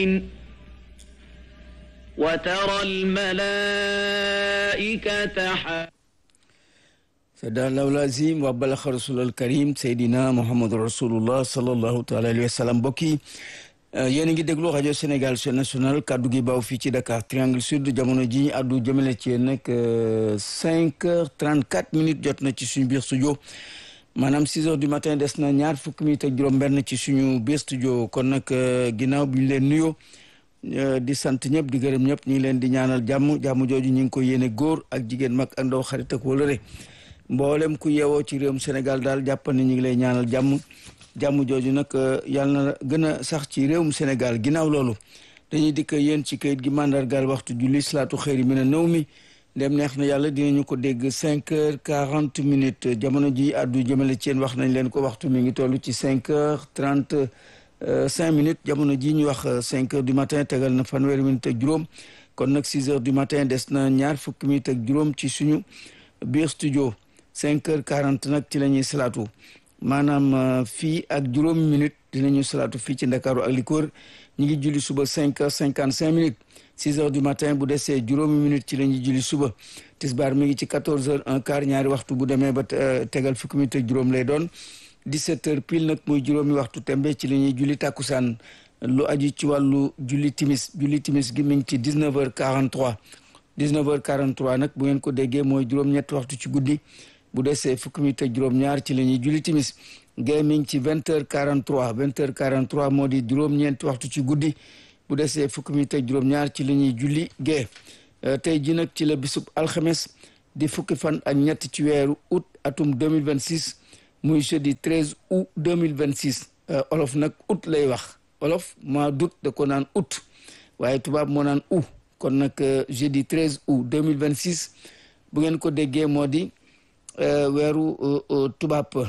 وترى الملائكة sada lawlazim wa balaxa rasulal karim seydina mouhamadou rasulullah salallahu taala alayhi wa sallam mbokk yi yéen a ngi déglu rajo sénégal chaîne nationale kaddu gi baaw fii ci dakar triangle sud jamono ji addu jëmale ci yéen nag cinq heures trente quatre minutes jot na ci suñu biir studio maanaam six heures du matin des na ñaar fukki minutes ak juróom benn ci suñu biir studio kon nag ginnaaw bi ñu leen nuyoo di sant ñëpp di gërëm ñëpp ñu ngi leen di ñaanal jàmm jàmm jooju ñu ngi ko yéene góor ak jigéen mag ak ndaw xarit ak wala mboolem ku yeewoo ci réewum Sénégal daal jàpp ne ñu ngi lay ñaanal jàmm jàmm jooju nag yàlla na gën a sax ci réewum Sénégal ginnaaw loolu dañuy dikk yéen ci kayit gi mandargaal waxtu julli salaatu xëyri mi ne nëw mi ndem neex na yàlla dinañu ko dégg cinq heures quarante minutes jamono ji addu jëmale ci yéen wax nañ leen ko waxtu mi ngi toll ci cinq heures trente cinq minutes jamono ji ñu wax cinq heures du matin tegal na fanweeri minutes ak juróom kon nag six heures du matin des na ñaar fukki minutes ak juróom ci suñu biir studio cinq heures quarante nag ci la ñuy salaatu maanaam fii ak juróomi minute dinañu salaatu fii ci ndakaaru ak li ko wër ñu ngi julli suba cinq heures cinquante cinq minutes six heures du matin bu desee juróomi minute ci la ñuy julli suba tisbaar mi ngi ci quatorze heures un quart ñaari waxtu bu demee ba tegal fukki minute ak juróom lay doon dix-sept heures pile nag muy juróomi waxtu tembe ci la ñuy julli tàkkusaan lu aju ci wàllu julli timis julli timis gi mi ngi ci dix-neuf heures quarante-trois dix-neuf heures quarante-trois nag bu ngeen ko déggee mooy juróom-ñetti waxtu ci guddi bu desee fukki minute ak juróom-ñaar ci la ñuy julli timis gée mi ngi ci vingt heures quarante trois vingt heures quarante trois moo di juróom-ñeenti waxtu ci guddi bu desee fukki minute ak juróom-ñaar ci la ñuy julli gée tey ji nag ci la bisub alxames di fukki fan ak ñett ci weeru août atum deux mille vingt six muy jeudi treize août deux mille vingt six olof nag août lay wax olof mois d'août da ko naan août waaye tubaab moo naan août kon nag jeudi treize août deux mille vingt six bu ngeen ko déggee moo di. weeru tubaab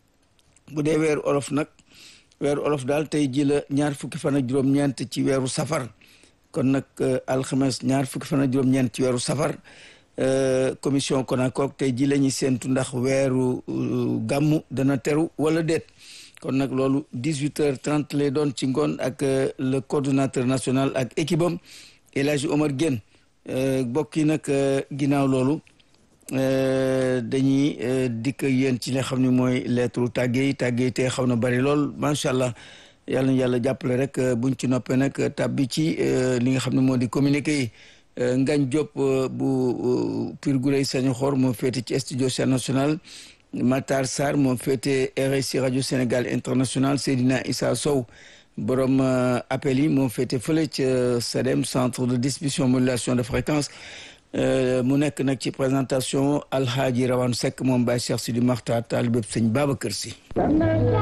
bu dee weeru olof nag weeru olof daal tey ji la ñaar fukki fan ak juróom-ñeent ci weeru safar kon nag alxames ñaar fukki fan ak juróom-ñeent ci weeru safar commission konakook tey ji la ñuy séentu ndax weeru gàmmu dana teru wala déet kon nag loolu dix-huit heures trente lay doon ci ngoon ak le coordonnateur national ak équipe am El Hadji Omar Guène bokk yi nag ginnaaw loolu dañuy dikk yéen ci li nga xam ne mooy lettre tàgge yi tàgge yi te xaw na bari lool macha allah yàlla na yàlla jàppale rek buñ ci noppee nag tàbbi ci li nga xam ne moo di communiqué yi Ngañ Diop bu Pire Gurey Sañu Xor moo féete ci studio Chaîne Nationale Matar Sarr moo féete RSI rajo Sénégal international Seydina Issa Sow borom appel yi moo féete fële ca SEDEM centre de distribution modulation de fréquence mu nekk nag ci présentation alhaaji rawan Seck moom Baye Cheikh Sidi Maxtaar taalibe sëñ Babacar Si